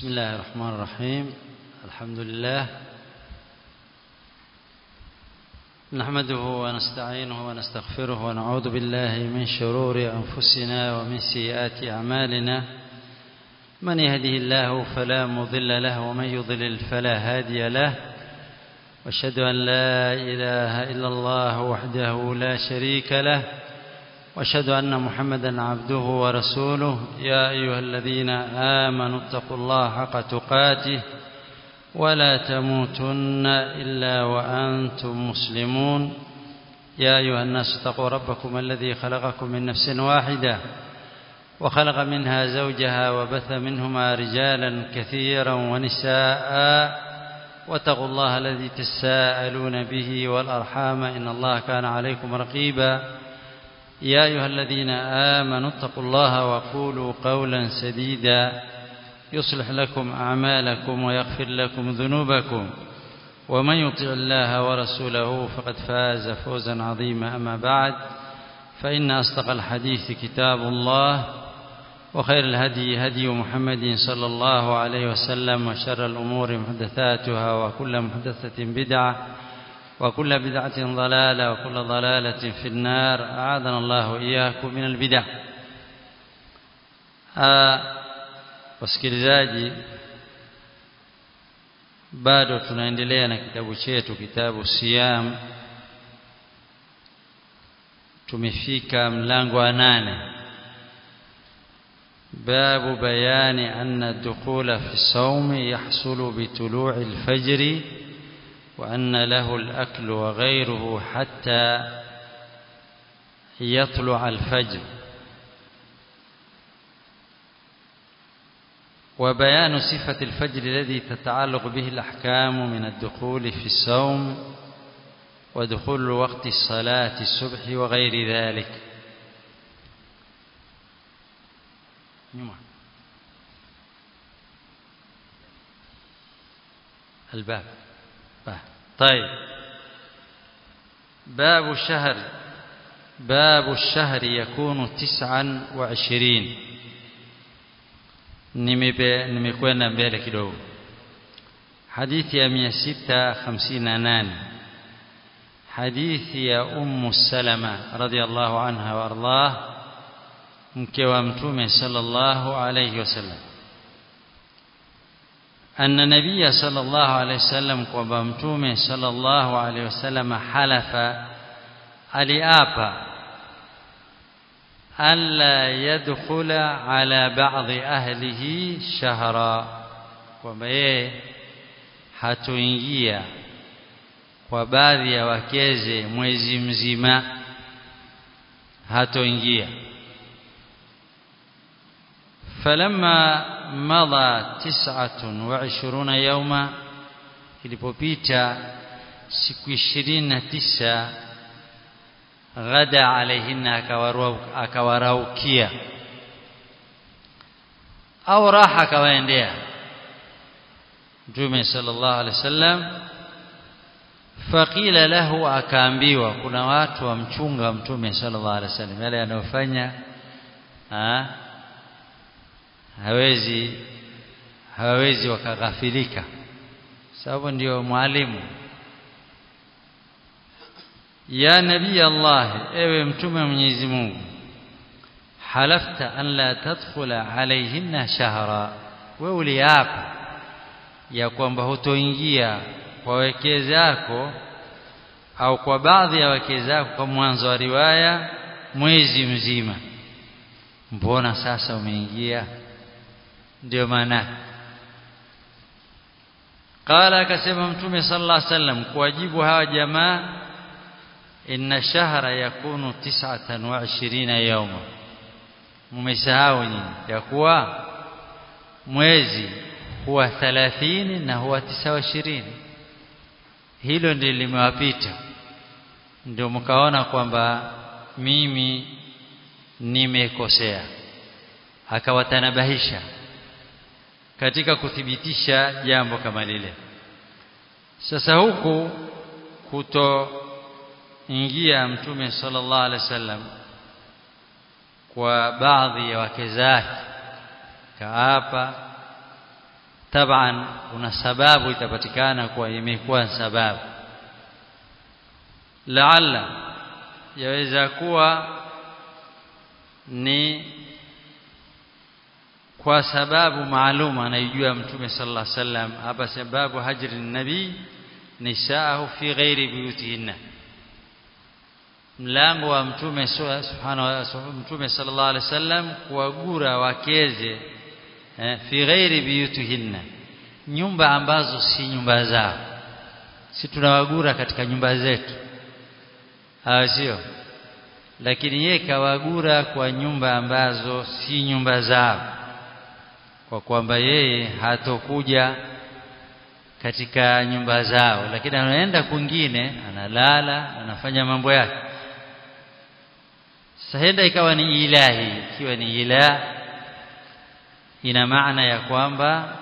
بسم الله الرحمن الرحيم الحمد لله نحمده ونستعينه ونستغفره ونعوذ بالله من شرور أنفسنا ومن سيئات أعمالنا من يهده الله فلا مضل له ومن يضلل فلا هادي له واشهد أن لا إله إلا الله وحده لا شريك له واشهد أن محمدا عبده ورسوله يا أيها الذين آمنوا اتقوا الله حق تقاته ولا تموتن إلا وأنتم مسلمون يا أيها الناس اتقوا ربكم الذي خلقكم من نفس واحدة وخلق منها زوجها وبث منهما رجالا كثيرا ونساء واتقوا الله الذي تساءلون به والأرحام إن الله كان عليكم رقيبا يا أيها الذين آمنوا اتقوا الله وقولوا قولا سديدا يصلح لكم أعمالكم ويغفر لكم ذنوبكم ومن يطع الله ورسوله فقد فاز فوزا عظيما أما بعد فإن أصدق الحديث كتاب الله وخير الهدي هدي محمد صلى الله عليه وسلم وشر الأمور محدثاتها وكل محدثة بدعة وكل بدعة ضلالة وكل ضلالة في النار أعاذنا الله إياكم من البدع wasikilizaji bado tunaendelea na kitabu chetu kitabu siyam tumefika mlango wa nane باب بيان أن الدخول في الصوم يحصل بطلوع الفجر وأن له الأكل وغيره حتى يطلع الفجر وبيان صفة الفجر الذي تتعلق به الأحكام من الدخول في الصوم ودخول وقت الصلاة الصبح وغير ذلك الباب طيب باب الشهر باب الشهر يكون تسعا وعشرين nimekwenda mbele kidogo hadithi ya 658 hadithi ya ummu salama radhiallahu anha waardah mke wa mtume sallallahu alayhi wasallam أن النبي صلى الله عليه وسلم kwamba mtume صلى الله عليه وسلم halafa aliapa alla yadkhula ala ba'dhi ahlihi shahra kwamba yeye hatoingia kwa baadhi ya wakeze mwezi mzima hatoingia falamma madha tis'atun wa ishiruna yawma ilipopita siku ishirini na tisa ghada alaihinna akawaraukia au raha akawaendea mtume sallallahu alaihi wasallam faqila lahu akaambiwa kuna watu wamchunga mtume sallallahu alaihi wasallam yale yanayofanya hawezi hawawezi wakaghafilika sababu ndio mwalimu ya nabii Allah ewe mtume wa Mwenyezi Mungu halafta an la tadkhula alayhinna shahra wewe uliapa ya kwamba hutoingia kwa wake zako au kwa baadhi ya wake zako kwa mwanzo wa riwaya mwezi mzima mbona sasa umeingia ndio maana qala akasema mtume sallallahu alaihi wasallam kuwajibu hawa jamaa inna shahra yakunu tis'atan wa ishirina yawma mmesahau nyinyi ya kuwa mwezi huwa 30 na huwa 29 hilo ndilo limewapita ndio mkaona kwamba mimi nimekosea akawatanabahisha katika kuthibitisha jambo kama lile sasa huku kutoingia mtume sallallahu alaihi wasallam kwa baadhi ya wake zake kaapa taban kuna sababu itapatikana kwa imekuwa sababu laalla yaweza kuwa ni kwa sababu maalum anaijua mtume sallallahu alaihi wasallam hapa sababu hajri nabii nisaahu fi ghairi buyutihinna mlango wa mtume subhanahu mtume sallallahu alaihi wasallam kuwagura wakeze eh, fi ghairi buyutihinna nyumba ambazo si nyumba zao si tunawagura katika nyumba zetu hawa sio lakini yeye kawagura kwa nyumba ambazo si nyumba zao kwa kwamba yeye hatokuja katika nyumba zao lakini anaenda kwingine analala anafanya mambo yake sahenda ikawa ni ilahi ikiwa ni ilah ina maana ya kwamba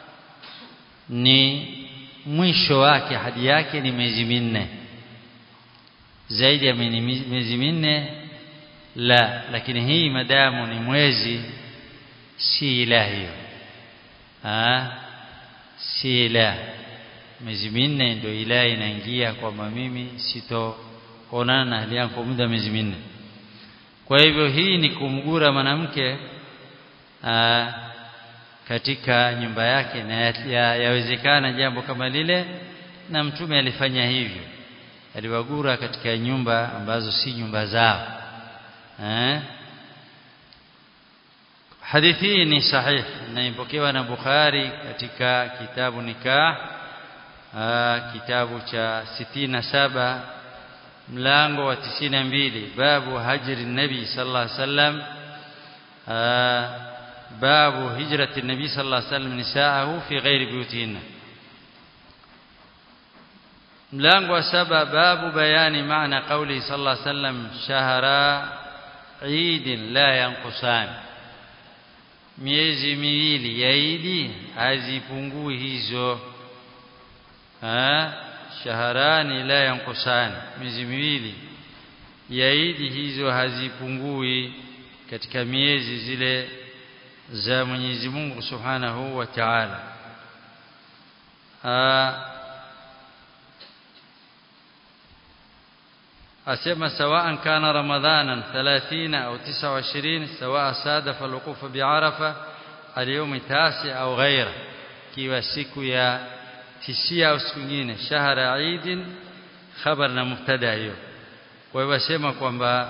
ni mwisho wake hadi yake ni miezi minne zaidi ya miezi minne la lakini hii madamu ni mwezi si ilahi ah si ilahi miezi minne ndio ilahi inaingia kwamba mimi sitoonana na hali yangu kwa muda miezi minne kwa hivyo hii ni kumgura mwanamke katika nyumba yake na yawezekana ya jambo kama lile na mtume alifanya hivyo aliwagura katika nyumba ambazo si nyumba zao eh hadithi hii ni sahih na ipokewa na Bukhari katika kitabu nikah kitabu cha 67 mlango wa 92 babu hajri nabi sallallahu alaihi wasallam babu hijrati nabi sallallahu alaihi wasallam nisaahu fi ghairi buyutihinna mlango wa saba babu bayani maana qauli sallallahu alaihi wasallam shahra eid la yanqusan miezi miwili ya idi hazipungui hizo ha shaharani la yanqusan miezi miwili ya idi hizo hazipungui katika miezi zile za Mwenyezi Mungu Subhanahu wa Ta'ala أسمى سواء كان رمضانا ثلاثين أو تسعة وعشرين سواء صادف الوقوف بعرفة اليوم التاسع أو غيره كيوا siku ya tisia au siku nyingine shahara Eid khabar na mubtada hiyo kwa hivyo sema kwamba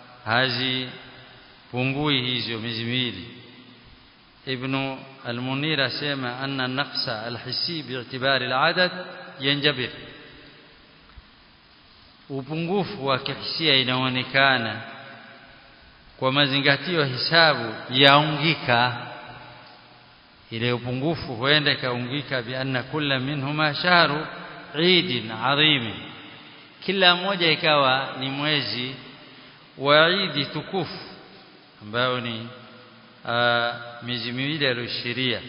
hazipungui hizo miezi miwili ibn al-Munir asema anna an-naqsa al-hissi bi'tibari al-adad yanjabir upungufu wa kihisia inaonekana kwa mazingatio hisabu yaungika ile upungufu huenda ikaungika bi anna kulla minhuma shahru Eid adhim kila mmoja ikawa ni mwezi wa Eid tukufu ambao ni miezi miwili aliyoshiria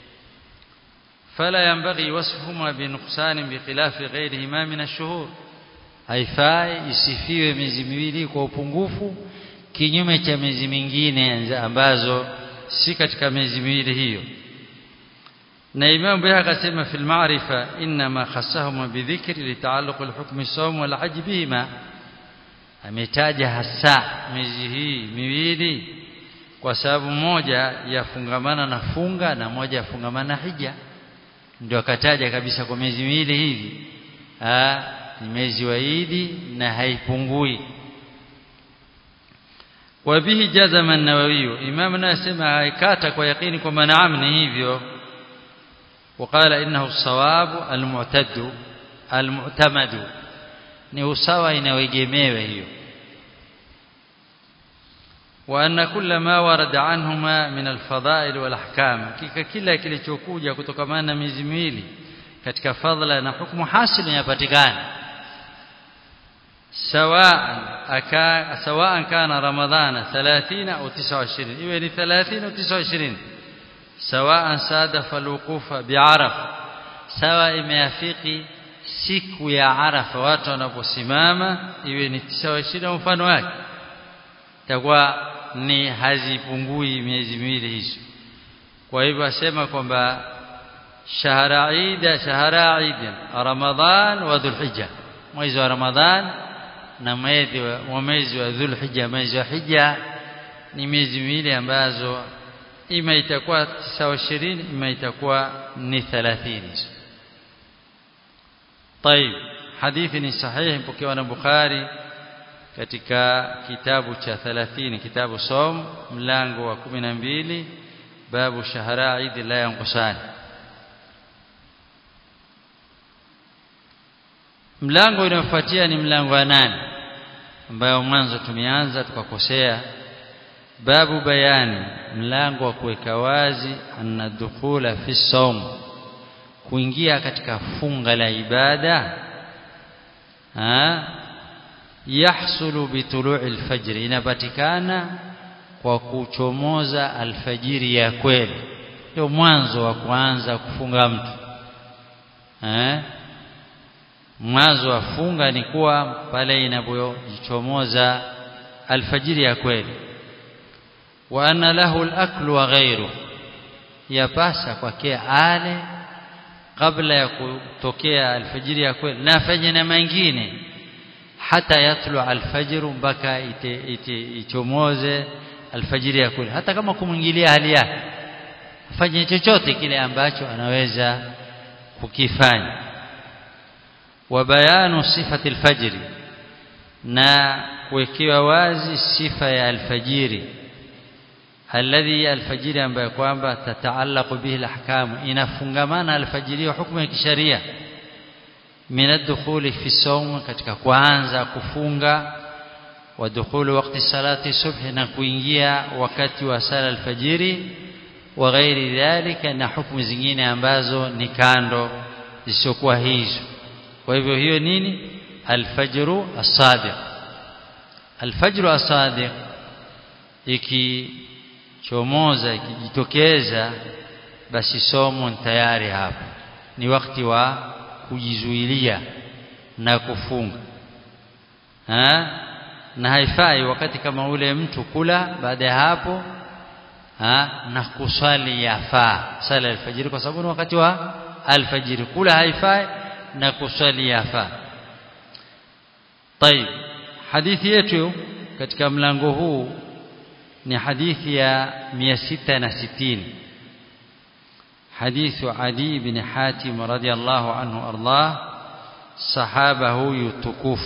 فلا ينبغي وصفهما بنقصان بخلاف غيرهما من الشهور haifai isifiwe miezi miwili kwa upungufu kinyume cha miezi mingine ambazo si katika miezi miwili hiyo na Imam Bayhaqi akasema fil ma'rifa inma khassahum bidhikri litaalluq alhukm as-sawm wal hajj bihima ametaja hasa miezi hii miwili kwa sababu moja yafungamana na funga na moja yafungamana na hija ndio akataja kabisa kwa miezi miwili hivi ah ni mwezi wa Idi na haipungui wabihi jazama an-nawawi imam anasema haikata kwa yakini kwamba naam ni hivyo وقال انه الصواب المعتد المعتمد ni usawa inawegemewa hiyo وان كل ما ورد عنهما من الفضائل والاحكام kila kilichokuja kutokamana na miezi miwili katika fadhila na hukumu hasili inapatikana سواء أكا سواء كان رمضان 30 أو 29 إيه 30 أو 29 سواء صادف الوقوف بعرفة سواء imeafiki siku ya Arafa watu wanaposimama iwe ni 29 mfano wake takuwa ni hazipungui miezi miwili hizo kwa hivyo asema kwamba shahra Eid shahra Eid Ramadhan wa Dhulhijja mwezi wa Ramadhan na mwezi wa mwezi wa Dhulhijja mwezi wa Hija ni miezi miwili ambazo ima itakuwa sawa 20 ima itakuwa ni 30 طيب hadithi ni sahihi mpokewa na Bukhari katika kitabu cha 30 kitabu som mlango wa 12 babu shahara Eid la yanqusani mlango unaofuatia ni mlango wa nane ambayo mwanzo tumeanza tukakosea babu bayani mlango wa kuweka wazi anna dukhula fi sawm kuingia katika funga la ibada ha yahsulu bitulu'i alfajr inapatikana kwa kuchomoza alfajiri ya kweli ndio mwanzo wa kuanza kufunga mtu eh mwanzo wa funga ni kuwa pale inapojichomoza alfajiri ya kweli wa anna lahu al-aklu wa ghayru yapasa kwake ale kabla ya kutokea alfajiri ya kweli na afanye na mengine hata yatlu alfajr mpaka ichomoze alfajiri ya kweli hata kama kumwingilia hali yake afanye chochote kile ambacho anaweza kukifanya wa bayanu sifati alfajri na kuwekewa wazi sifa ya alfajiri alladhi alfajiri ambayo kwamba tataallaqu bihi alahkam inafungamana alfajiri wa hukumu ya kisheria min ad-dukhuli fi sawm katika kuanza kufunga wa dukhuli wakati salati subhi na kuingia wakati wa sala alfajiri wa ghairi dhalika na hukumu zingine ambazo ni kando zisizokuwa hizo kwa hivyo hiyo nini alfajru as-sadiq alfajru as-sadiq ikichomoza ikijitokeza basi somo tayari hapo ni wakati wa kujizuilia na kufunga ha? na haifai wakati kama ule mtu kula baada ya hapo ha? na kuswali yafaa sala alfajiri kwa sababu ni wakati wa alfajiri kula haifai na kuswali yafaa طيب hadithi yetu katika mlango huu ni hadithi ya 660 حديث عدي بن حاتم رضي الله عنه أرضاه صحابه يتكوف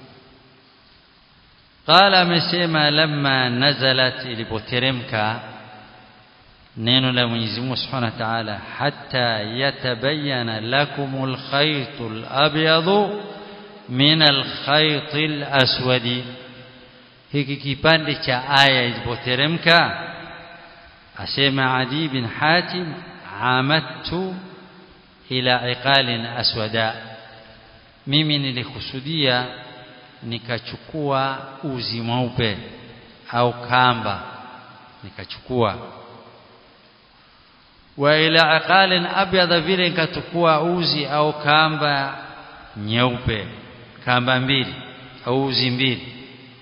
قال مسيما لما نزلت ilipoteremka neno la Mwenyezi Mungu Subhanahu wa Ta'ala hatta yatabayyana lakumul khaytul abyadu min al-khaytil aswadi hiki kipande cha aya ilipoteremka asema Adi bin Hatim amadtu ila iqalin aswada mimi nilikusudia nikachukua uzi mweupe au kamba nikachukua wa ila aqalin abyadha vile nikachukua uzi au kamba nyeupe kamba mbili au uzi mbili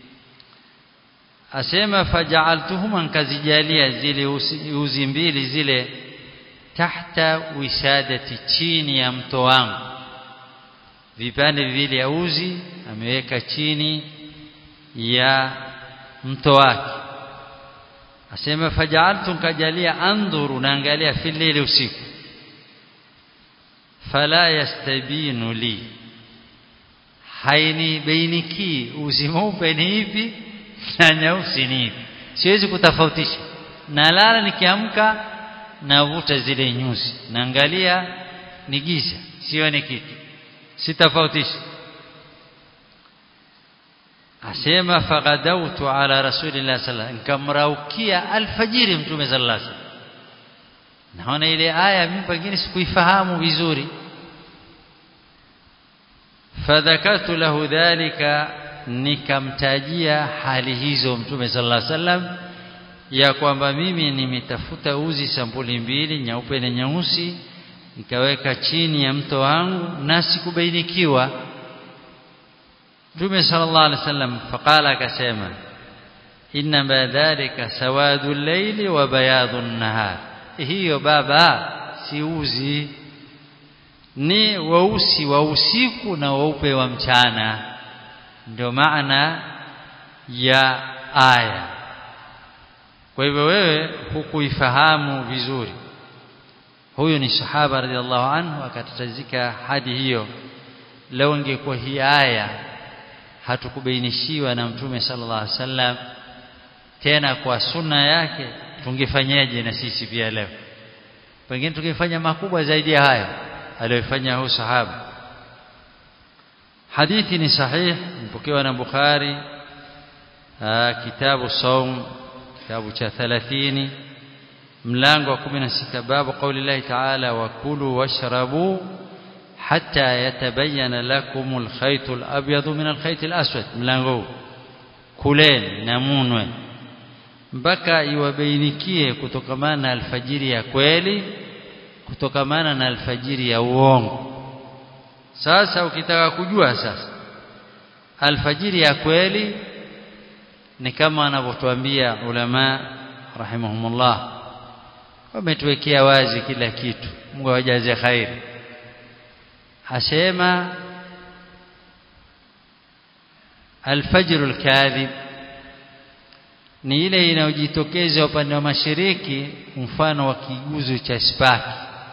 asema faja'altuhuma nkazijalia zile uzi, uzi mbili zile tahta wisadati chini ya mto wangu vipande viwili ya uzi ameweka chini ya mto wake asema faj'altu nkajalia andhuru naangalia filili usiku fala yastabinu li haini bainiki uzi mweupe ni ipi na nyeusi ni ipi siwezi kutofautisha nalala nikiamka navuta zile nyuzi naangalia ni giza sioni kitu sitofautisha asema faghadautu ala rasulillah sallallahu nikamraukia alfajiri mtume sallallahu alaihi wasallam naona ile aya mimi pengine sikuifahamu vizuri fadhakartu lahu dhalika nikamtajia hali hizo mtume sallallahu alaihi wasallam ya kwamba mimi nimetafuta uzi sampuli mbili nyeupe na nyeusi nikaweka chini ya mto wangu na sikubainikiwa Mtume sallallahu alaihi wasallam faqala akasema inna dhalika sawadu llaili wa bayadu nahar hiyo baba si uzi ni weusi wa usiku na weupe wa mchana ndio maana ya aya kwa hivyo wewe hukuifahamu vizuri huyu ni sahaba radhiallahu anhu akatatazika hadi hiyo leo ingekuwa hii aya hatukubainishiwa na mtume sallallahu alaihi wasallam tena kwa sunna yake tungefanyaje na sisi pia leo pengine tungefanya makubwa zaidi ya hayo aliyofanya huyu sahaba hadithi ni sahih mpokewa na Bukhari kitabu saum kitabu cha 30 mlango wa 16 babu kauli Allah ta'ala wa kulu washrabu hatta yatabayyana lakum alkhayt alabyad min alkhayt alaswad mlango kuleni na munwe mpaka iwabainikie kutokamana na alfajiri ya kweli kutokamana na alfajiri ya uongo sasa ukitaka kujua sasa alfajiri ya kweli ni kama wanavyotuambia ulama rahimahumullah wametuwekea wazi kila kitu Mungu awajaze khairi asema alfajr alkadhib ni ile inayojitokeza upande wa mashariki mfano wa kiguzo cha spaki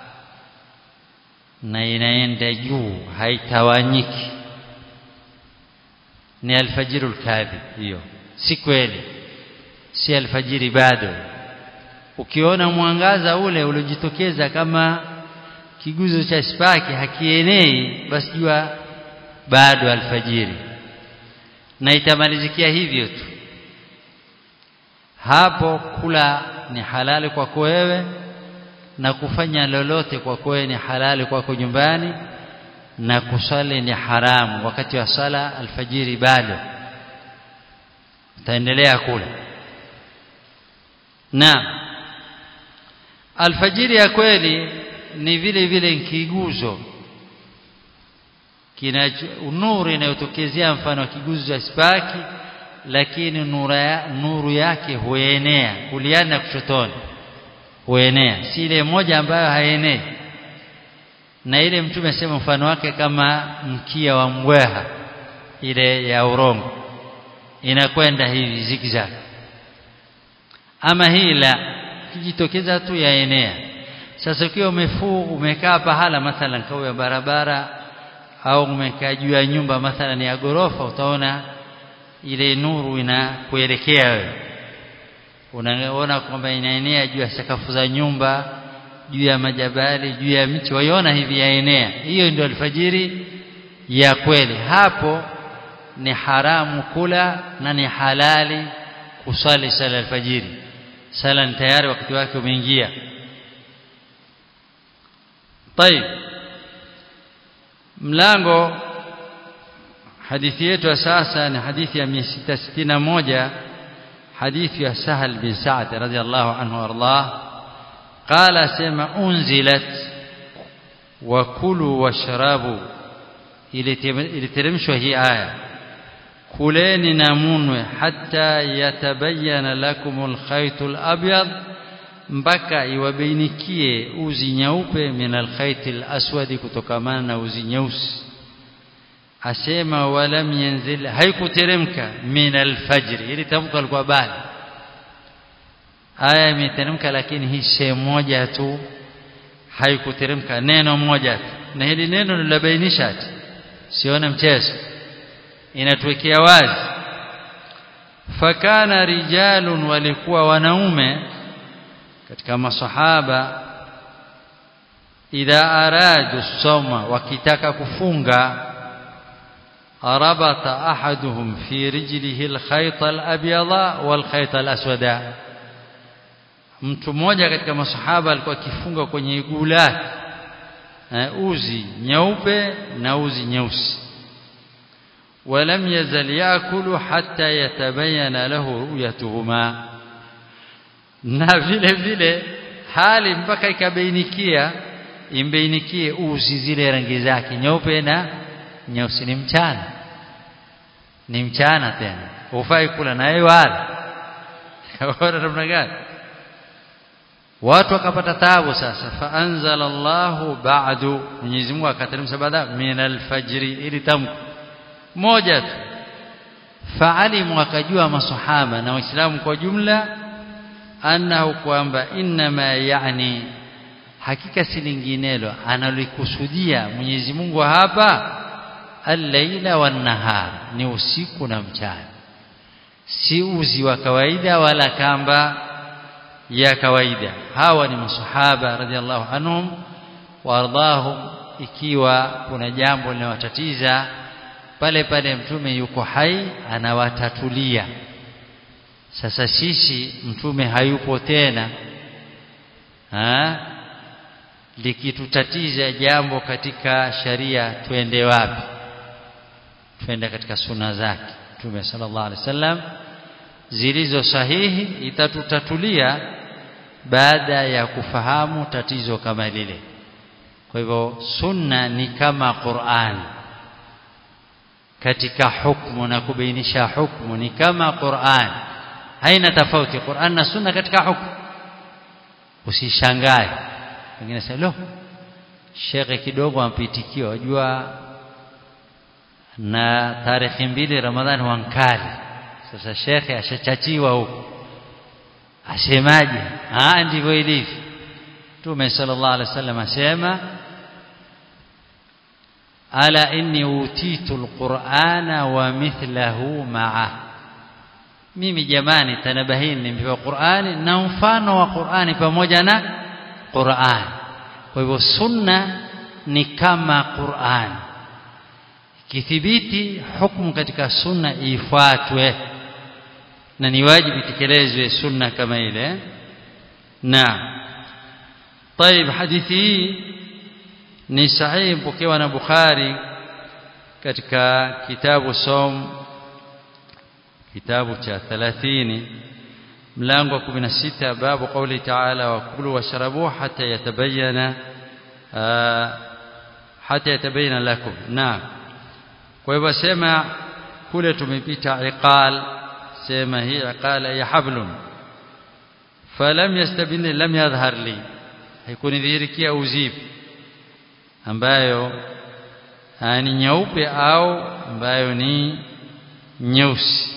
na inaenda juu haitawanyiki ni alfajiru kadhib hiyo si kweli si alfajiri bado ukiona mwangaza ule uliojitokeza kama kiguzo cha spaki hakienei basi jua bado alfajiri na itamalizikia hivyo tu hapo kula ni halali kwako wewe na kufanya lolote kwako wewe ni halali kwako nyumbani na kusali ni haramu wakati wa sala alfajiri bado utaendelea kula na alfajiri ya kweli ni vile vile kiguzo kina nuru inayotokezea mfano wa kiguzo cha spaki lakini nuru, ya, nuru yake huenea kuliani na kushotoni huenea si ile moja ambayo haenei na ile mtume asema mfano wake kama mkia wa mbweha ile ya urongo inakwenda hivi zigzag ama hii la kijitokeza tu yaenea sasa ukiwa umefuu umekaa pahala mathalan kau ya barabara au umekaa juu ya nyumba mathalan ya gorofa utaona ile nuru inakuelekea wewe unaona kwamba inaenea juu ya sakafu za nyumba juu ya majabali juu ya miti waiona hivi yaenea hiyo ndio alfajiri ya kweli hapo ni haramu kula na ni halali kusali sala alfajiri sala ni tayari wakati wake umeingia طيب mlango hadithi yetu ya sasa ni hadithi ya 661 حديث يا سهل بن سعد رضي الله عنه وارضاه قال سما أنزلت وكلوا واشربوا iliteremshwa hii aya kuleni na munwe hata yatabayana lakumul khaytul abyad mpaka iwabainikie uzi nyeupe min alkhaytil aswadi kutokamana na uzi nyeusi asema walam yanzil haikuteremka min alfajr ili tamko alikuwa bali aya imeteremka lakini hii sehemu moja tu haikuteremka neno moja tu na hili neno linabainisha ati sione mchezo inatuwekea wazi fakana rijalun walikuwa wanaume katika masahaba idha aradu soma wakitaka kufunga ربط أحدهم في رجله الخيط الأبيض والخيط الأسود mtu mmoja katika masahaba alikuwa akifunga kwenye iguu lake uzi nyeupe na uzi nyeusi walam yazal yakulu hatta yatabayana lahu ru'yatuhuma na vile vile hali mpaka ikabainikia imbainikie uzi zile rangi zake nyeupe na nyeusi ni mchana ni mchana tena hufai kula naye wala ona namna gani watu wakapata taabu sasa faanzala Allahu ba'du Mwenyezi Mungu akateremsha baada min alfajri ili tamko moja tu faalimu akajua masahaba na waislamu kwa jumla annahu kwamba inma yani hakika si linginelo analikusudia Mwenyezi Mungu hapa al-laila wan-nahar ni usiku na mchana si uzi wa kawaida wala kamba ya kawaida hawa ni masahaba radhiallahu anhum wardahum ikiwa kuna jambo linawatatiza pale pale mtume yuko hai anawatatulia sasa sisi mtume hayupo tena ha? likitutatiza jambo katika sharia twende wapi twende katika suna zake mtume sallallahu alaihi wasallam zilizo sahihi itatutatulia baada ya kufahamu tatizo kama lile kwa hivyo sunna ni kama Qur'an katika hukumu na kubainisha hukumu ni kama Qur'an haina tofauti Qur'an na sunna katika hukumu usishangae wengine sema lo shekhe kidogo ampitikiwa wajua na tarehe mbili Ramadhani wankali sasa shekhe ashachachiwa huko asemaje ah ndivyo ilivyo Mtume sallallahu alaihi wasallam asema ala inni utitu alqur'ana wa mithlahu ma'a mimi jamani tanabahini nimepewa Qur'ani na mfano wa Qur'ani pamoja na Qur'an kwa hivyo sunna ni kama Qur'an kithibiti hukumu katika sunna ifuatwe na ni wajibu itekelezwe sunna kama ile na طيب hadithi hii ni sahihi mpokewa na Bukhari katika kitabu som kitabu cha 30 mlango wa 16 babu kauli taala wa kulu washrabu hatta yatabayyana hatta yatabayyana lakum naam kwa hivyo sema kule tumepita iqal sema hii iqala ya hablun falam yastabini lam yadhhar li haikunidhihirikia uzipu ambayo ni nyeupe au ambayo ni nyeusi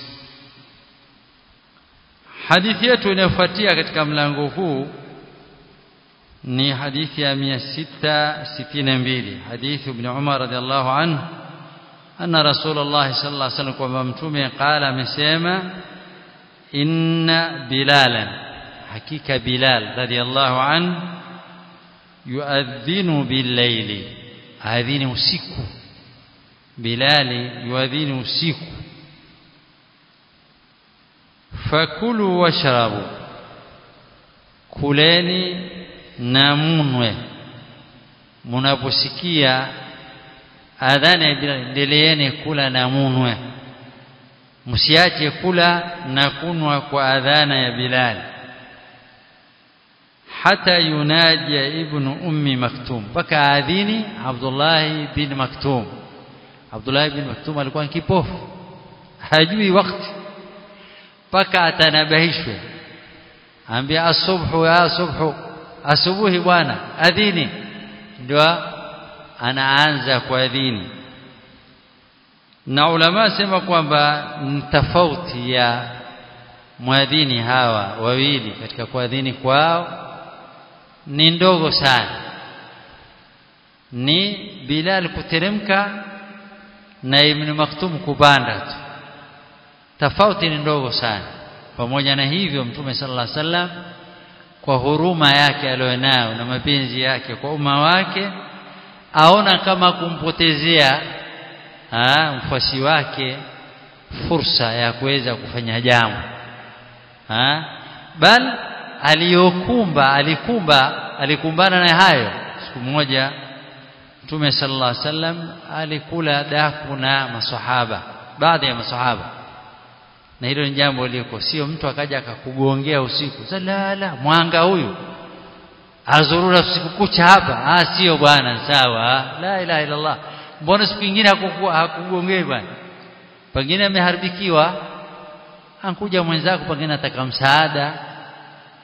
hadithi yetu inayofuatia katika mlango huu ni hadithi ya 662 hadithi ibn Umar radhiallahu anhu anna rasulullah sallallahu alaihi wasallam kwamba mtume qala amesema inna bilalan hakika bilal radhiallahu anhu yuadhinu billaili adhini usiku bilali yuadhini usiku fakulu washrabu kuleni na munwe munaposikia adhana endeleeni kula na munwe msiache kula na kunwa kwa adhana ya bilali hata yunaja ibnu ummi maktum mpaka adhini Abdullah bin Maktum Abdullah bin Maktum alikuwa ni kipofu hajui wakati mpaka atanabahishwe ambia asubhu ya subhu asubuhi bwana adhini ndio anaanza kuadhini na ulama sema kwamba tofauti ya mwadhini hawa wawili katika kuadhini kwao ni ndogo sana ni Bilal kuteremka na Ibn Maktum kupanda tu tofauti ni ndogo sana pamoja na hivyo Mtume sallallahu alaihi wasallam kwa huruma yake alionayo na mapenzi yake kwa umma wake aona kama kumpotezea mfuasi wake fursa ya kuweza kufanya jambo bal aliyokumba alikumba alikumbana na hayo siku moja Mtume sallallahu alaihi wasallam alikula daku na maswahaba baadhi ya maswahaba na hilo ni jambo liko sio mtu akaja akakugongea usiku salala mwanga huyu azurura usiku kucha hapa ah sio bwana sawa la ilaha illa Allah mbona siku nyingine hakugongei bwana pengine ameharibikiwa ankuja mwenzako pengine ataka msaada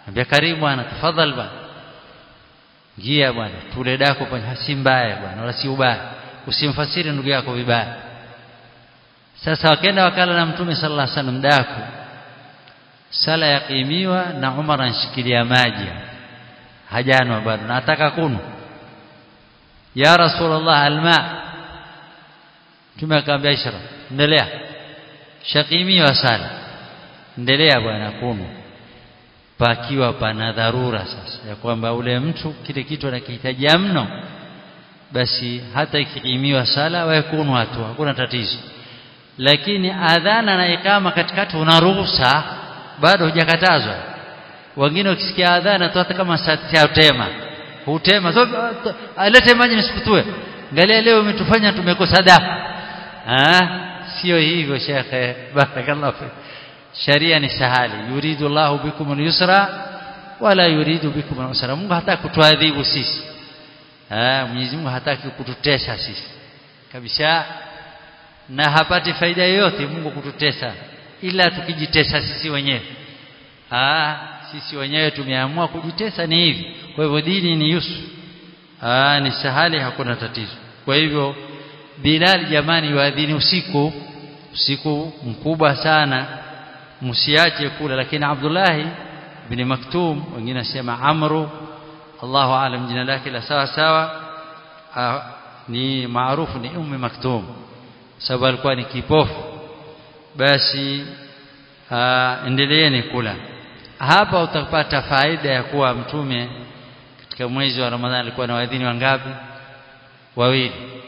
ambia karibu bwana tafadhali bwana ingia bwana tule dako bwana si mbaya bwana wala si ubaya usimfasiri ndugu yako vibaya sasa wakaenda wakala na mtume sallallahu alaihi wasallam daku sala yakimiwa na Umar anshikilia maji hajanwa bado nataka kunu ya rasulullah alma mtume akamwambia ishra endelea shakimiwa sala endelea bwana kunu pakiwa pana dharura sasa ya kwamba ule mtu kile kitu anakihitaji mno basi hata ikikimiwa sala waekunu watu hakuna tatizo lakini adhana na ikama katikati una ruhusa bado hujakatazwa wengine ukisikia adhana tu hata kama saa tema hutema so, alete maji nisikutue angalia leo umetufanya tumekosa dafu ah sio hivyo shekhe barakallahu fik sharia ni sahali yuridu Allahu bikum al-yusra wala yuridu bikum al-usra Mungu hataki kutuadhibu sisi ah Mwenyezi Mungu hataki kututesa sisi kabisa na hapati faida yoyote Mungu kututesa ila tukijitesa sisi wenyewe ah sisi wenyewe tumeamua kujitesa ni hivi kwa hivyo dini ni yusu ah ni sahali hakuna tatizo kwa hivyo Bilal jamani waadhini usiku usiku mkubwa sana msiache kula lakini Abdullah ibn Maktum wengine nasema Amru Allahu aalam jina lake la sawa sawa ni maarufu ni Ummi Maktum sababu alikuwa ni kipofu basi endeleeni kula hapa utapata faida ya kuwa mtume katika mwezi wa Ramadhani alikuwa na waadhini wangapi wawili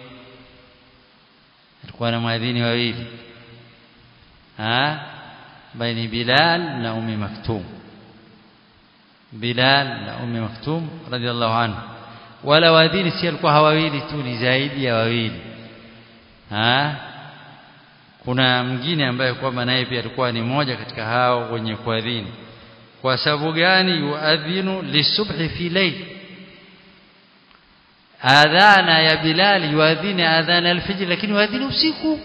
alikuwa na waadhini wawili ah baini Bilal na Ummi Maktum Bilal na Ummi Maktum radhiallahu anhu wala waadhini si alikuwa hawawili tu ni zaidi ya wawili ha? kuna mwingine ambaye kwamba naye pia alikuwa ni moja katika hao wenye kuadhini kwa sababu gani yuadhinu lisubhi fi layl adhana ya Bilal yuadhini adhana alfajr lakini yuadhini usiku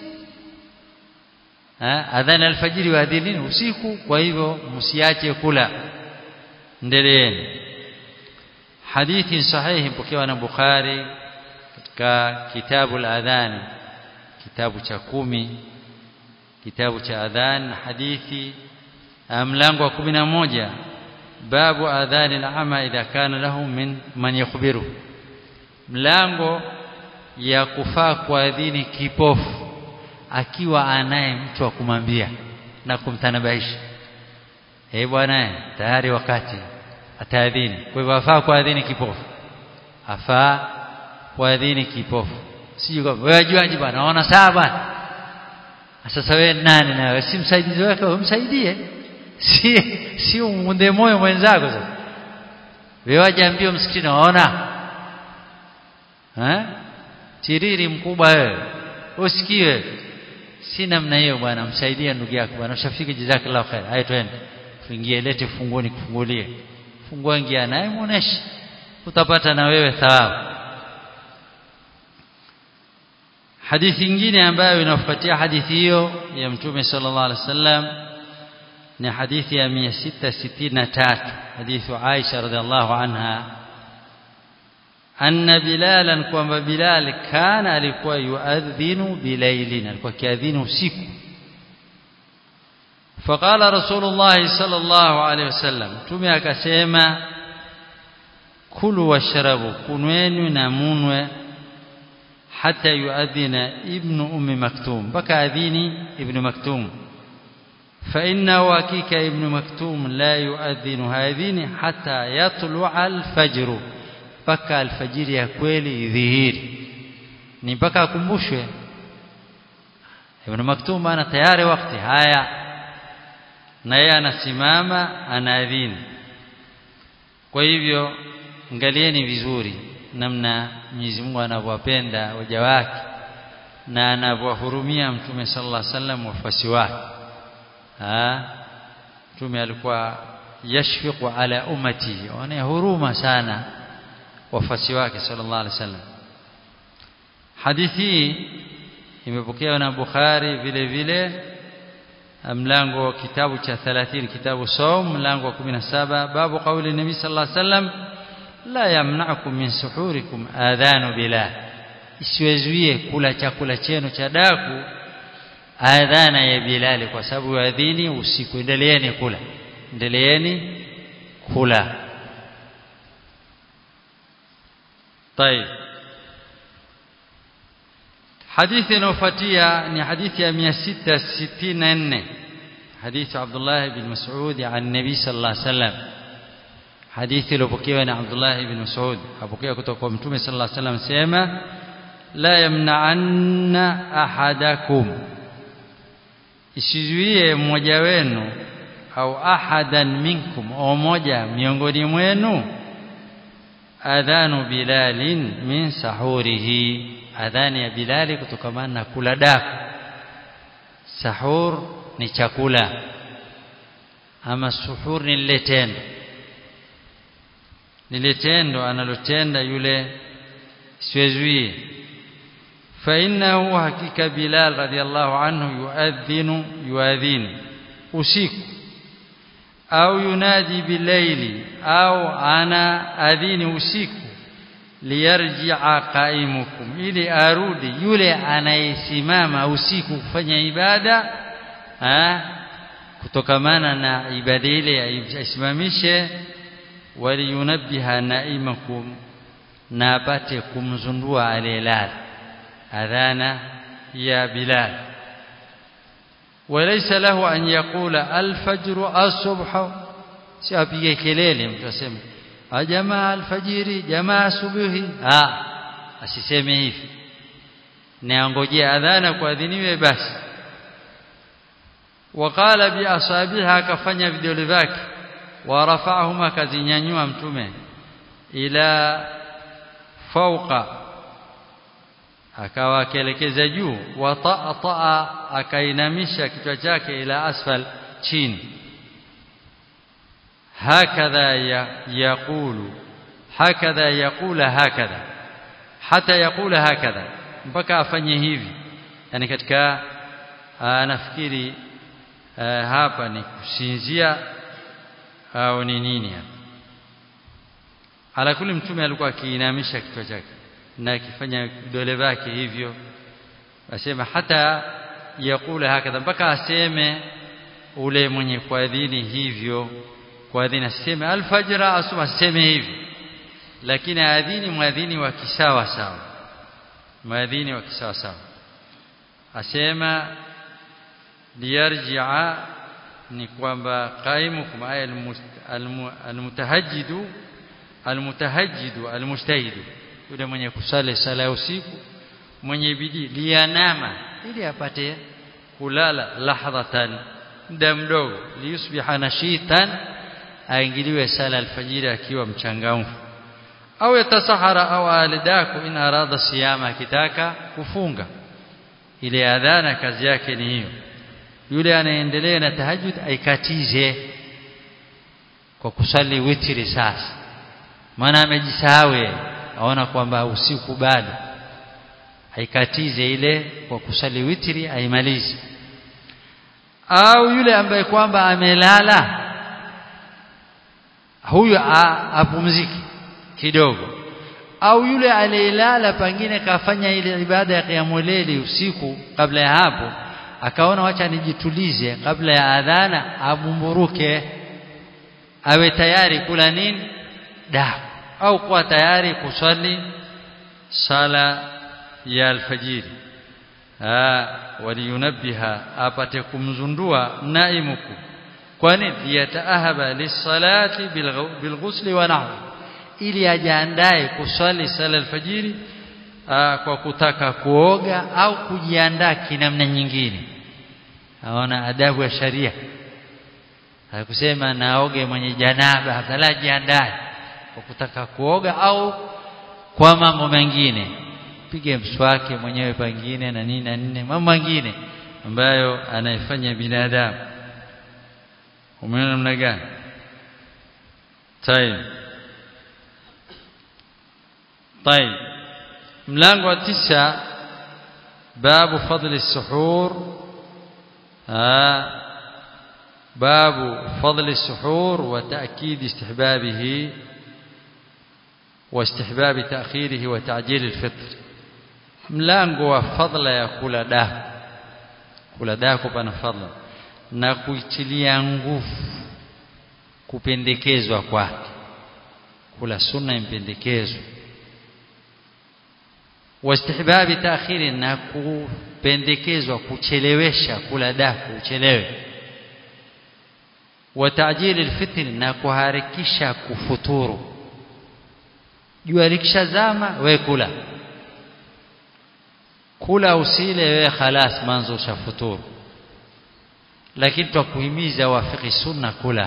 ha? adhana alfajr yuadhini usiku kwa hivyo msiache kula endeleeni hadithi sahihi pokewa na Bukhari katika kitabu al-adhan kitabu cha kumi kitabu cha adhan hadithi mlango wa kumi na moja babu adhan al-ama idha kana lahu min man yukhbiru mlango ya kufaa kuadhini kipofu akiwa anaye mtu wa kumwambia na kumtanabaisha eh bwana tayari wakati ataadhini kwa hivyo afaa kuadhini kipofu afaa kuadhini kipofu sije kwa wewe ajuaje bwana naona sawa bwana sasa wewe nani na wewe si msaidizi wake umsaidie si si umunde moyo mwenzako sasa wewe wajaambia msikitini waona eh tiriri mkubwa wewe usikie si namna hiyo bwana msaidie ndugu yako bwana ushafika jazakallahu khair haya twende tuingie lete funguni kufungulie fungua ingia naye muoneshe utapata na wewe thawabu hadithi nyingine ambayo inafuatia hadithi hiyo ya mtume sallallahu alaihi wasallam ni hadithi ya 663 hadithi Aisha radhiallahu anha anna bilalan kwamba bilal kana alikuwa yuadhinu bilailin alikuwa kiadhini usiku فقال رسول الله صلى الله عليه وسلم tume akasema kulu washrabu kunweni na munwe hata yuadhina ibnu ummi maktum baka adhini ibnu maktum فإنه حقيقة ابن مكتوم لا يؤذن هذين حتى يطلع الفجر mpaka alfajiri ya kweli idhihiri ni mpaka akumbushwe ibn maktum ana tayari wakati haya na yeye anasimama anaadhini kwa hivyo angalieni vizuri namna Mwenyezi Mungu anavyowapenda waja wake na anavyowahurumia mtume sallallahu alaihi wasallam wafuasi wake ah mtume alikuwa yashfiqu ala ummati wana huruma sana wafuasi wake sallallahu alaihi wasallam hadithi hii imepokewa na Bukhari vile vile mlango wa kitabu cha 30 kitabu saum mlango wa 17 babu kauli nabii sallallahu alaihi wasallam la yamna'ukum min suhurikum adhanu bilal isiwezuie kula chakula chenu cha daku adhana ya bilali kwa sababu adhini usiku endeleeni kula endeleeni kula طيب حديث نوفتيا ni hadithi ya 664 حديث عبد الله بن مسعود عن النبي صلى الله عليه وسلم hadithi iliyopokewa na Abdullah ibn Mas'ud apokea kutoka kwa Mtume sallallahu alaihi wasallam sema la yamna'anna ahadakum isizuie mmoja wenu au ahadan minkum au moja miongoni mwenu adhanu bilalin min sahurihi adhani ya bilali kutokamana na kula daku sahur ni chakula ama suhur ni lile tendo lile tendo analotenda yule siwezuie فإنه حقيقة بلال رضي الله عنه يؤذن يؤذن usiku au yunadi bilaili au ana adhini usiku liyarji'a qaimukum ili arudi yule anayesimama usiku kufanya ibada ha kutokamana na ibada ile aisimamishe waliyunabbiha naimakum na apate kumzundua aliyelala adhana ya bilal وليس له أن يقول الفجر الصبح سيبقى kelele mtu aseme jamaa alfajiri jamaa subuhi ah asiseme hivi niangojea adhana kuadhiniwe basi وقال باصابعها kafanya vidole vyake warafa'ahuma kazinyanyua mtume ila fauqa akawa akielekeza juu wa ta'ata akainamisha kichwa chake ila asfal chini hakadha yaqulu hakadha yaqula hakadha hata yaqula hakadha mpaka afanye hivi yani katika nafikiri hapa ni kusinzia au ni nini hapa ala kuli mtume alikuwa akiinamisha kichwa chake na akifanya vidole vyake hivyo asema hata yakula hakadha mpaka aseme ule mwenye kuadhini hivyo kuadhini aseme alfajra asuma aseme hivi lakini adhini mwadhini wa kisawa sawa mwadhini wa kisawa sawa asema liyarji'a ni kwamba qaimukum ay almutahajjidu almutahajjidu almujtahidu yule mwenye kusali sala ya usiku mwenye bidii lianama ili apate kulala lahdhatan muda mdogo liyusbiha nashitan aingiliwe sala alfajiri akiwa mchangamfu au yatasahara au alidaku in arada siyama akitaka kufunga ile adhana kazi yake ni hiyo yule anaendelea na tahajjud aikatize kwa kusali witri sasa maana amejisahau aona kwamba usiku bado aikatize ile kwa kusali witri aimalize au yule ambaye kwamba amelala huyo apumzike kidogo au yule aliyelala pengine kafanya ile ibada ya qiyamul usiku kabla ya hapo akaona wacha nijitulize kabla ya adhana abumburuke awe tayari kula nini daku au kuwa tayari kusali sala ya alfajiri waliyunabbiha apate kumzundua naimuku kwani liyataahaba lisalati bilghusli wa nahwi ili ajiandae kusali sala alfajiri kwa kutaka kuoga au kujiandaa kinamna nyingine aona adabu ya sharia hakusema naoge mwenye janaba afadhali jiandae kwa kutaka kuoga au kwa mambo mengine pige mswaki mwenyewe pengine na nini na nne mambo mengine ambayo anayefanya binadamu umeona namna gani طيب طيب mlango wa tisa babu fadli suhur باب فضل السحور وتأكيد استحبابه واستحباب تأخيره وتعجيل الفطر mlango wa fadla ya kula daku kula daku pana fadla na kuitilia nguvu kupendekezwa kwake kula sunna impendekezwa wastihbabi taakhiri na kupendekezwa kuchelewesha kula daku uchelewe wa ta'jili alfitr na kuharakisha kufuturu jua likishazama we kula kula usile wewe khalas manzo ushafuturu lakini twakuhimiza wafiki sunna kula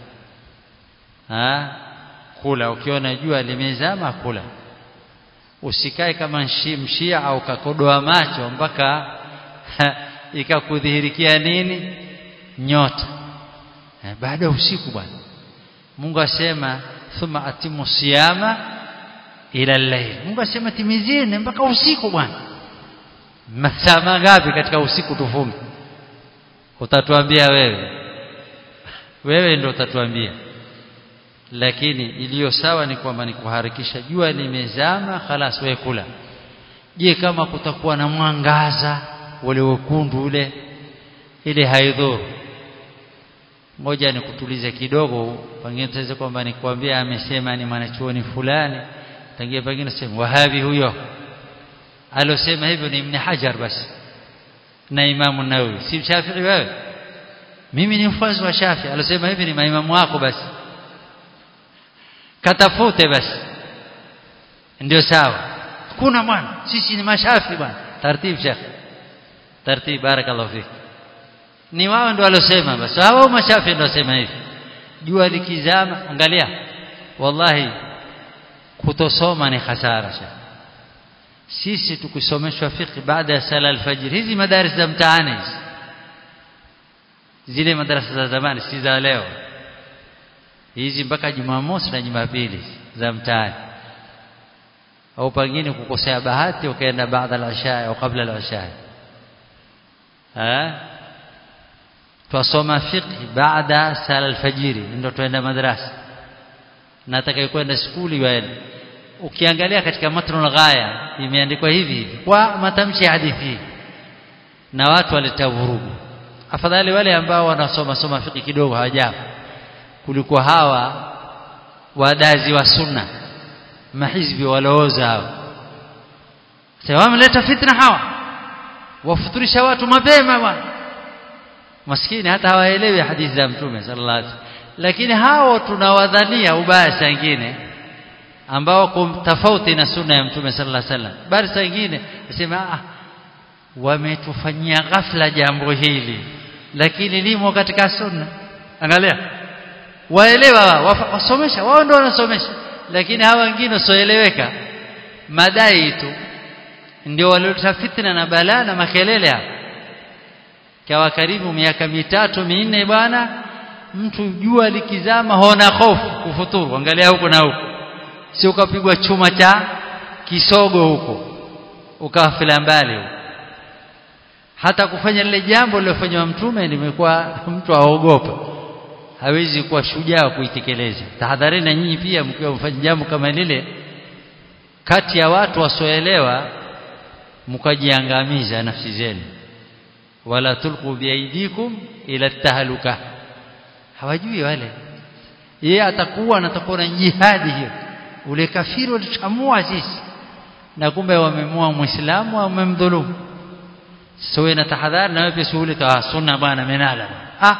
ha kula ukiona jua limezama kula usikae kama mshi, mshia au kakodoa macho mpaka ikakudhihirikia nini nyota eh, baada ya usiku bwana Mungu asema thumma atimu siyama ila al-layl Mungu asema timizini mpaka usiku bwana masaa mangapi katika usiku tufunge utatuambia wewe wewe ndio utatuambia lakini iliyo sawa ni kwamba ni kuharakisha jua limezama khalas wewe kula je kama kutakuwa na mwangaza ule wekundu ule ile haidhuru moja ni kutuliza kidogo pengine tutaweza kwamba nikwambia amesema ni mwanachuoni fulani tangia pengine sema wahabi huyo alosema hivyo ni Ibn Hajar basi na Imamu Nawawi si Shafi'i wewe mimi ni mfuasi wa Shafi'i alosema hivi ni maimamu wako basi katafute basi ndio sawa kuna bwana sisi ni mashafi bwana taratibu shekh taratibu barakallahu fik ni wao ndio walosema basi hao mashafi ndio wasema hivi jua likizama angalia wallahi kutosoma ni hasara shekh sisi tukisomeshwa fiqh baada ya sala alfajr hizi madaris za mtaani hizi zile madarasa za zamani si za leo hizi mpaka Jumamosi na Jumapili za mtaani au pengine kukosea bahati ukaenda baada al-isha au kabla al-isha eh twasoma fiqh baada sala alfajiri ndio tuenda madrasa na atakayekwenda skuli waende ukiangalia katika matnul ghaya imeandikwa hivi hivi kwa matamshi ya hadithi na watu waleta vurugu afadhali wale ambao wanasoma soma fiqh kidogo hawajapo kuliko hawa wadazi wa sunna mahizbi walooza hao sasa wameleta fitna hawa wafuturisha watu mapema bwana maskini hata hawaelewi hadithi za mtume sallallahu alaihi wasallam lakini hao tunawadhania ubaya sangine ambao kum tofauti na sunna ya mtume sallallahu alaihi wasallam bali sangine nasema ah wametufanyia ghafla jambo hili lakini limo katika sunna angalia waelewa wasomesha wao ndio wanasomesha lakini hawa wengine wasioeleweka madai tu ndio walioleta fitna na balaa na makelele hapa kawa karibu miaka mitatu minne bwana mtu jua likizama hona hofu kufuturu angalia huko na huko si ukapigwa chuma cha kisogo huko ukafila mbali huko hata kufanya lile jambo lilofanywa mtume limekuwa mtu aogopa hawezi kuwa shujaa kuitekeleza tahadharini na nyinyi pia mkiwa mfanya jambo kama lile kati ya watu wasioelewa mkajiangamiza nafsi zenu wala tulqu biaidikum ila tahaluka hawajui wale yeye atakuwa anatakuwa na jihadi hiyo ule kafiri walichamua sisi na kumbe wamemua muislamu au wamemdhulumu sasa na tahadhari na wewe pia shughuli ta sunna bwana menala ah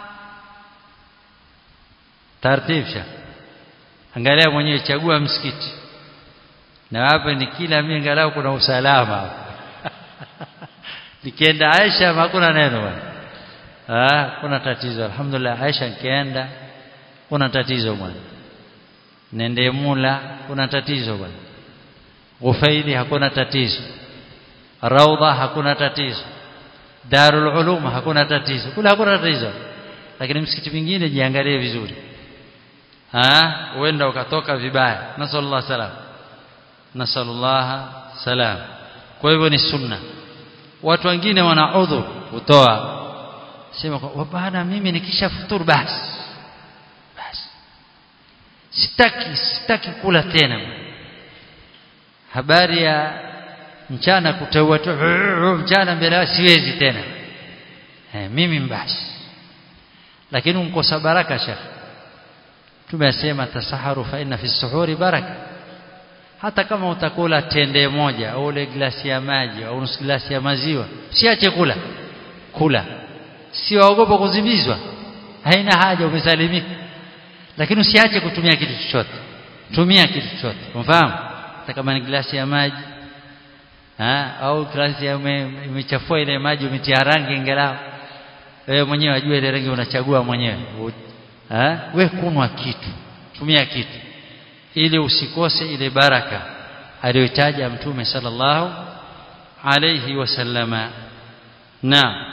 tartibisha angalia mwenyewe chagua msikiti na hapa ni kila mimi angalau kuna usalama nikienda Aisha hakuna neno bwana ah kuna tatizo alhamdulillah Aisha nikienda kuna tatizo bwana nende mula kuna tatizo bwana Ufaili hakuna tatizo Raudha hakuna tatizo Darul Ulum hakuna tatizo kula hakuna tatizo lakini msikiti mwingine jiangalie vizuri ah uenda ukatoka vibaya nasallallahu salam nasallallahu salam kwa hivyo ni sunna watu wengine wana udhur kutoa sema kwa bana mimi nikisha futuru basi basi sitaki sitaki kula tena habari ya mchana kuteua tu mchana mbele siwezi tena eh, mimi mbasi lakini unkosa baraka shekh tumesema tasaharu fa inna fi suhuri baraka hata kama utakula tende moja au ile glasi ya maji au nusu glasi ya maziwa siache kula kula siwaogopa kuzimizwa haina haja umesalimika lakini usiache kutumia kitu chochote tumia kitu chochote unafahamu hata kama ni glasi ya maji ha? au glasi imechafua ile maji umetia rangi ingelao wewe mwenyewe wajua ile rangi unachagua mwenyewe ha? we kunwa kitu tumia kitu ili usikose ile baraka aliyotaja mtume sallallahu alayhi wasallama na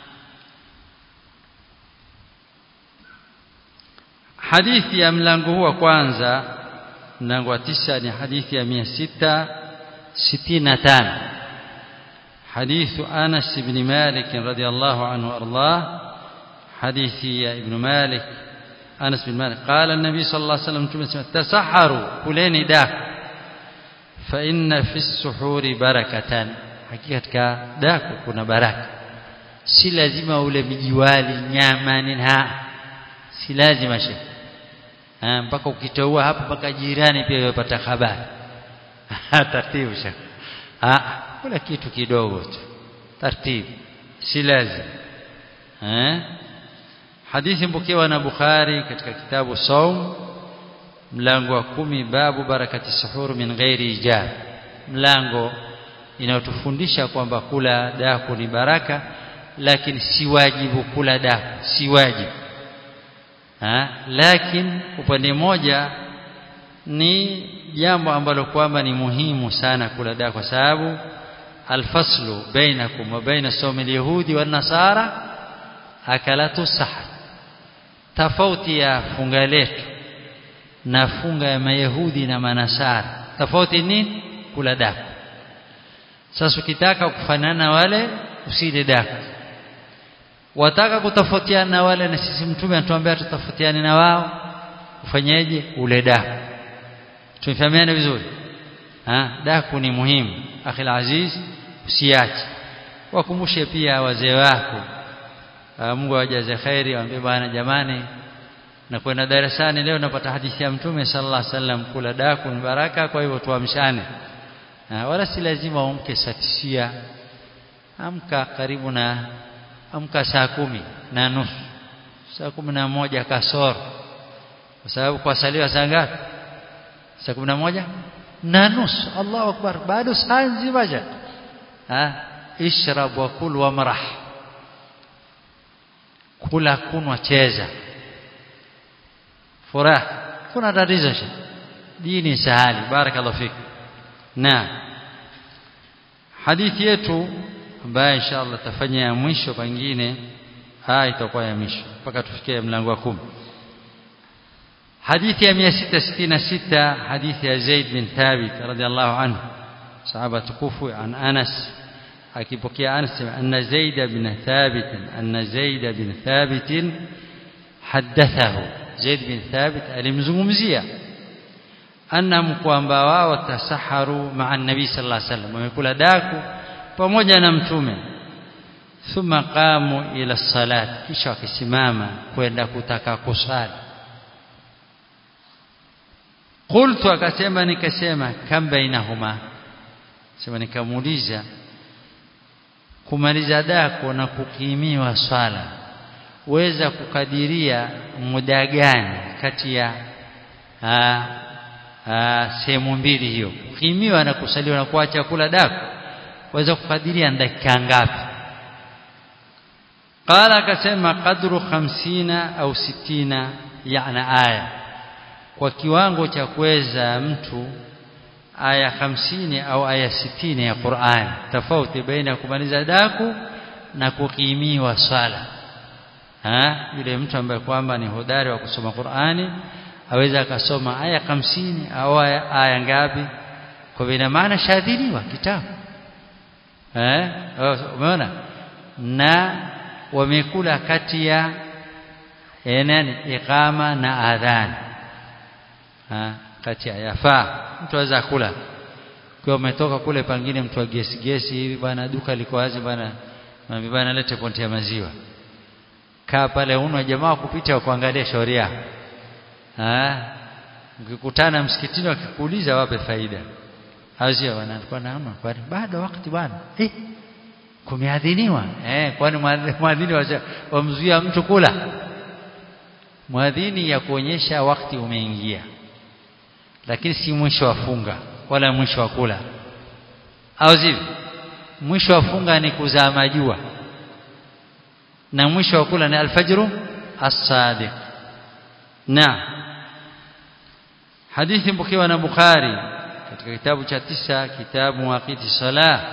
hadithi ya mlango huu wa kwanza mlango wa tisa ni hadithi ya 665 حديث أنس بن مالك رضي الله عنه وأرضاه حديث ابن مالك أنس بن مالك قال النبي صلى الله عليه وسلم تسحروا كلين داك فإن في السحور بركة حقيقة داك كنا بركة si lazima ule mijiwali nyama nini si lazima she mpaka ukitoua hapo mpaka jirani pia yapata habari taratibu shaka kula kitu kidogo tu taratibu si lazima eh hadithi mpokewa na Bukhari katika kitabu Saum mlango wa kumi babu barakati suhur min ghairi ijab mlango inayotufundisha kwamba kula daku ni baraka lakini si wajibu kula daku si wajibu ha? lakini upande moja ni jambo ambalo kwamba ni muhimu sana kula daku kwa sababu alfaslu bainakum wa baina sawmi alyahudi wan nasara akalatu sahar tofauti ya funga letu na funga ya mayahudi na manasara tofauti nini kula daku sasa ukitaka kufanana wale usile daku wataka kutofautiana na wale na sisi mtume anatuambia tutofautiane na wao ufanyeje ule daku tumefahamiana vizuri ha daku ni muhimu akhi aziz usiache wakumbushe pia wazee wako Mungu awajaze khairi waambie bwana jamani na kwenda darasani leo napata hadithi ya mtume sallallahu alaihi wasallam kula daku ni baraka kwa hivyo tuamshane wala si lazima umke satisia amka karibu na amka saa kumi na nusu saa kumi na moja kasoro kwa sababu kwa saliwa saa ngapi saa kumi na moja na nusu Allahu akbar bado saa nzima ja ishrab wa kul wa marah kula kunwa cheza furaha kuna tatizo dini sahali barakallahu fik na hadithi yetu ambayo inshallah tafanya ya mwisho pengine haya itakuwa ya mwisho mpaka tufikie mlango wa kumi hadithi ya 666 hadithi ya Zaid bin Thabit radhiallahu anhu sahaba tukufu an Anas akipokea Anas anna Zaid bin Thabit anna Zaid bin Thabit hadathahu Zaid bin Thabit alimzungumzia annahum kwamba wao tasaharu maa nabii sallallahu alaihi wasallam wamekula daku pamoja na mtume thumma qamu ila salat kisha wakisimama kwenda kutaka kusali qultu akasema nikasema kam bainahuma sema nikamuuliza kumaliza dako na kukimiwa swala weza kukadiria muda gani kati ya sehemu mbili hiyo kukimiwa na kusaliwa na kuacha kula dako waweza kukadiria dakika ngapi qala akasema qadru 50 au 60 yana aya kwa kiwango cha kuweza mtu aya 50 au aya 60 ya Qur'an tofauti baina kumaliza daku na kukimiwa swala ha yule mtu ambaye kwamba ni hodari wa kusoma Qur'ani aweza akasoma aya 50 au aya, aya ngapi kwa ina maana shadhiliwa kitabu eh umeona na wamekula kati ya nani iqama na adhan ha kati ya yafaa mtu aweza kula kwa umetoka kule pangine mtu wa gesi gesi hivi bwana duka liko wazi bwana bwana lete ponti ya maziwa kaa pale unwa jamaa kupita kuangalia shauri yako ah ukikutana msikitini wakikuuliza wape faida hazia bwana alikuwa naona kwani bado wakati bwana eh kumeadhiniwa eh kwani mwadhini wamzuia mtu kula mwadhini ya kuonyesha wakati umeingia lakini si mwisho wa funga wala mwisho wa kula au sivyo mwisho wa funga ni kuzama jua na mwisho wa kula ni alfajru as-sadiq na hadithi mpokewa na Bukhari katika kitabu cha tisa kitabu waqiti salah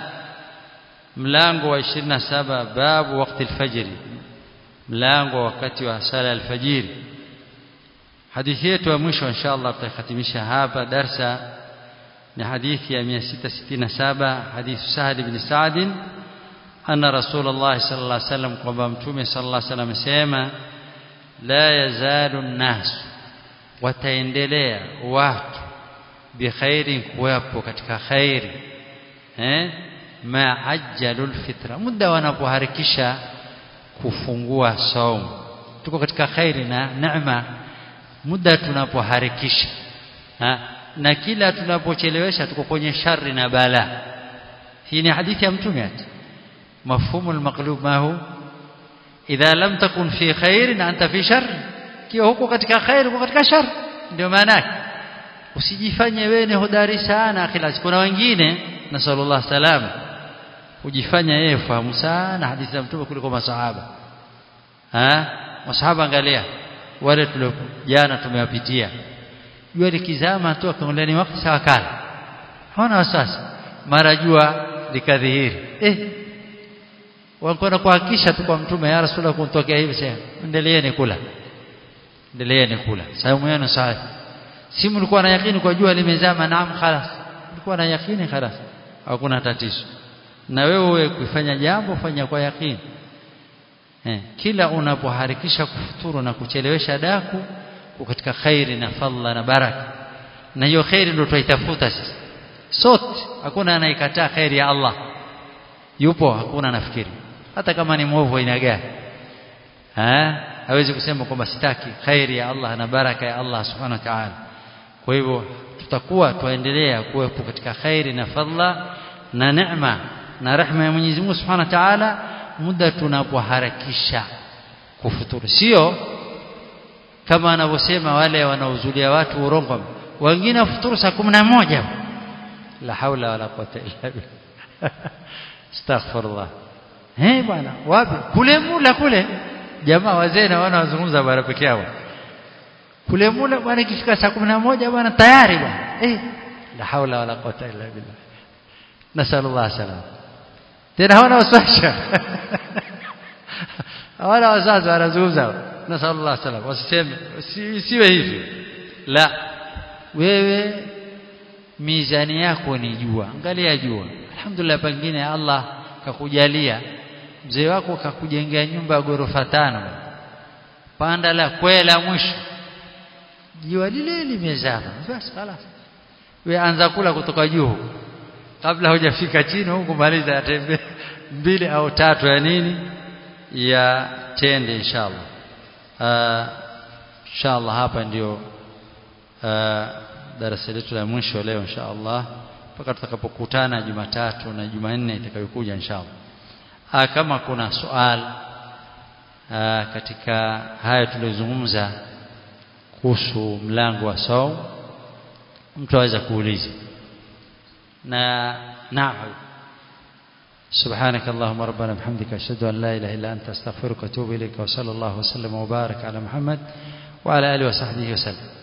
mlango wa 27 babu wakati alfajiri mlango wakati wa sala alfajiri hadithi yetu ya mwisho inshallah tutahitimisha hapa darsa ni hadithi ya 667 hadithi Sahal ibn Sa'd anna Rasulullah sallallahu alaihi wasallam kwamba mtume sallallahu alaihi wasallam amesema la yazalu an-nas wataendelea watu bikhairi kuwapo katika khairi eh ma ajjalul fitra muda wanapoharakisha kufungua saumu tuko katika khairi na neema muda tunapoharakisha na kila tunapochelewesha tuko kwenye shari na bala hii ni hadithi ya mtume ati mafhumu almaqlub ma hu idha lam takun fi khair na anta fi shar kiwa huko katika khair huko katika shar ndio maana yake usijifanye wewe ni hodari sana akhila kuna wengine na sallallahu salama ujifanya yeye fahamu sana hadithi za mtume kuliko masahaba ah masahaba angalia wale tulio jana tumewapitia jua likizama tu akaangalia ni wakati sawa kala hawana wasiwasi mara jua likadhihiri eh walikuwa kuhakikisha tu kwa mtume ya rasulullah kuntokea hivi sasa endeleeni kula endeleeni kula saumu yenu sahihi si mlikuwa na yakini kwa jua limezama naam khalas mlikuwa na yakini khalas hakuna tatizo na wewe kuifanya jambo fanya kwa yakini eh, kila unapoharakisha kufuturu na kuchelewesha daku katika khairi na fadla na baraka na hiyo khairi ndio tuitafuta sisi sote hakuna anayekataa khairi ya Allah yupo hakuna nafikiri hata kama ni mwovu aina gani eh hawezi kusema kwamba sitaki khairi ya Allah na baraka ya Allah subhanahu wa ta'ala kwa hivyo tutakuwa tuendelea kuwepo katika khairi na fadla na neema na rehema ya Mwenyezi Mungu subhanahu wa ta'ala muda tunapoharakisha kufuturu sio kama wanavyosema wale wanaozulia watu urongo wengine wafuturu saa kumi na moja la haula wala quwwata illa billah astaghfirullah eh bwana wapi kule mula kule jamaa wazee na wana wazungumza bara peke yao kule mula bwana ikifika saa kumi na moja bwana tayari bwana eh la haula wala quwwata illa billah nasallallahu salam tena hawana waswasha hawana wazazi wanazungumza nasallallahu salam wasiseme siwe hivi la wewe mizani yako ni jua angalia jua alhamdulillah pengine Allah kakujalia mzee wako kakujengea nyumba ya ghorofa tano panda la kwela mwisho jua lile limezama basi خلاص wewe anza kula kutoka juu kabla hujafika chini huku maliza ya tembe mbili au tatu ya nini ya tende inshallah uh, inshallah hapa ndio uh, darasa letu la mwisho leo inshallah mpaka tutakapokutana Jumatatu na Jumanne itakayokuja inshallah uh, kama kuna swali uh, katika haya tuliyozungumza kuhusu mlango wa saum mtu aweza kuuliza na naam سبحانك اللهم ربنا بحمدك أشهد أن لا إله إلا أنت أستغفرك وأتوب إليك وصلى الله وسلم وبارك على محمد وعلى آله وصحبه وسلم